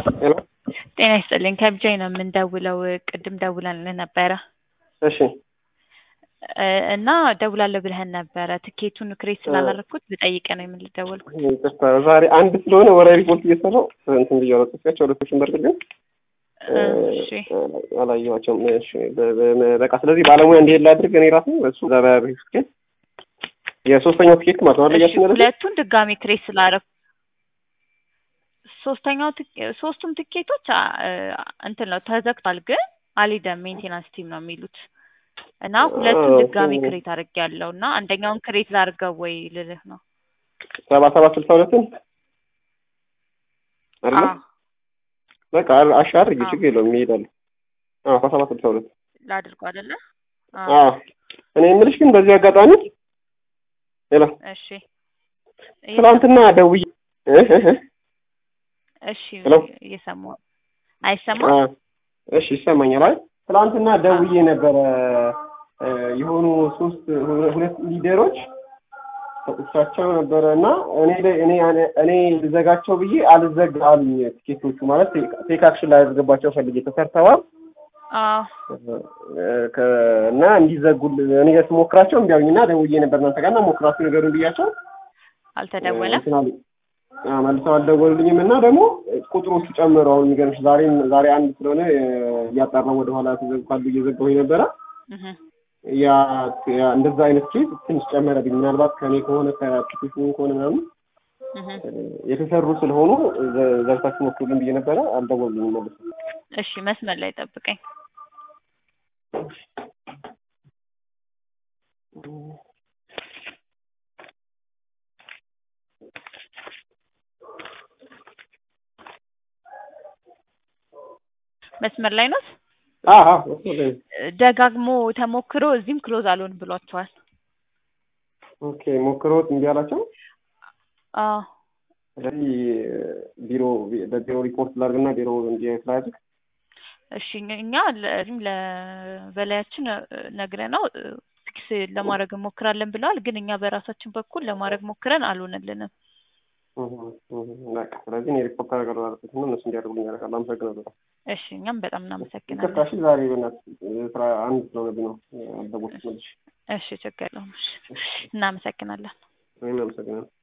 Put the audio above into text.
ሄሎ ጤና ይስጥልኝ ከብቻዬ ነው የምንደውለው ቅድም ደውለንልህ ነበረ እሺ እ እና ደውላለሁ ብለህን ነበረ ትኬቱን ክሬት ስላላረኩት ልጠይቅህ ነው የምንደወልኩት ይቅርታ ዛሬ አንድ ስለሆነ ወራዊ ሪፖርት እየሰራው እንትን ብዬ አላጠፍኳቸው ሁለቶችን በርግጥ ግን እሺ አላየኋቸውም እሺ በ- በ- በቃ ስለዚህ ባለሙያ እንዲሄድ ላድርግ እኔ ራሴ እሱ ዛሬ ትኬት የሶስተኛው ትኬት ማለት ነው እሺ አለያችን ያለ ሁለቱን ድጋሚ ክሬት ስላረኩ ሶስተኛው ትኬ- ሶስቱም ትኬቶች አ- እንትን ነው ተዘግቷል ግን አልሄደም ሜንቴናንስ ቲም ነው የሚሉት እና ሁለቱን አ- ድጋሚ ኦ። ክሬት አድርጌያለሁ እና አንደኛውን ክሬት ላድርገው ወይ ልልህ ነው ሰባ ሰባት ስልሳ ሁለትን አይደለ አዎ በቃ አሻ አድርጊ አዎ። ችግር የለውም ይሄዳሉ አዎ ሰባ ሰባት ስልሳ ሁለት ላድርገው አይደለ አዎ እኔ የምልሽ ግን በዚህ አጋጣሚ ሌላ እሺ ትናንትና ደውዬ እ እ እ እሺ ሄሎ? እየሰማሁ አይሰማም አ- እሺ ይሰማኛል። አይ ትናንትና ደውዬ ነበረ እ የሆኑ ሶስት ሁ- ሁለት ሊደሮች ሰጥቻቸው ነበረ እና እኔ ላይ- እኔ እኔ ልዘጋቸው ብዬ አልዘጋ አሉኝ። ቲኬቶቹ ማለት ቴክ አክሽን ላይ ያስገባቸው ፈልጌ ተሰርተዋል አዎ እ ከ- እና እንዲዘጉል እኔ ስሞክራቸው እምቢ አሉኝ እና ደውዬ ነበር እናንተ ጋር እና ሞክራችሁ ነገሩን ብያቸው አልተደወለም እንትን አሉኝ። አዎ መልሰው አልደወሉልኝም እና ደግሞ ቁጥሮቹ ጨምሩ። አሁን የሚገርምሽ ዛሬም ዛሬ አንድ ስለሆነ እ እያጣራሁ ወደኋላ ተዘጉ ካሉ እየዘጋሁኝ ነበረ። እህ ያ ያ እንደዛ አይነት ኬዝ ትንሽ ጨመረብኝ። ምናልባት ከኔ ከሆነ ከአፕሊኬሽኑ ከሆነ ምናምን እህ እ የተሰሩ ስለሆኑ ዘ- ዘርታችሁ ሞክሩልን ብዬ ነበረ። አልደወሉልኝም መልሰው። እሺ መስመር ላይ ጠብቀኝ መስመር ላይ ነው አዎ አዎ ደጋግሞ ተሞክሮ እዚህም ክሎዝ አልሆን ብሏቸዋል ኦኬ ሞክሮት እምቢ አላቸው። አዎ ስለዚህ ቢሮ በቢሮ ሪፖርት ላድርግና ቢሮ እንዲ ስላድርግ እሺ እኛ ለዚህም ለበላያችን ነግረነው ፊክስ ለማድረግ እንሞክራለን ብለዋል ግን እኛ በራሳችን በኩል ለማድረግ ሞክረን አልሆነልንም በቃ ስለዚህ እኔ ሪፖርት አደርጋለሁ ማለት ነው። እነሱ እንዲያደርጉልኝ ያደርጋለሁ። አመሰግናለሁ። እሺ እኛም በጣም ይቅርታ እናመሰግናለን እሺ፣ ዛሬ በእናትህ ስራ አንድ ስለሆነብኝ ነው ያልደወልኩት መልሼ። እሺ ችግር የለውም እሺ እናመሰግናለን እኔም አመሰግናለሁ።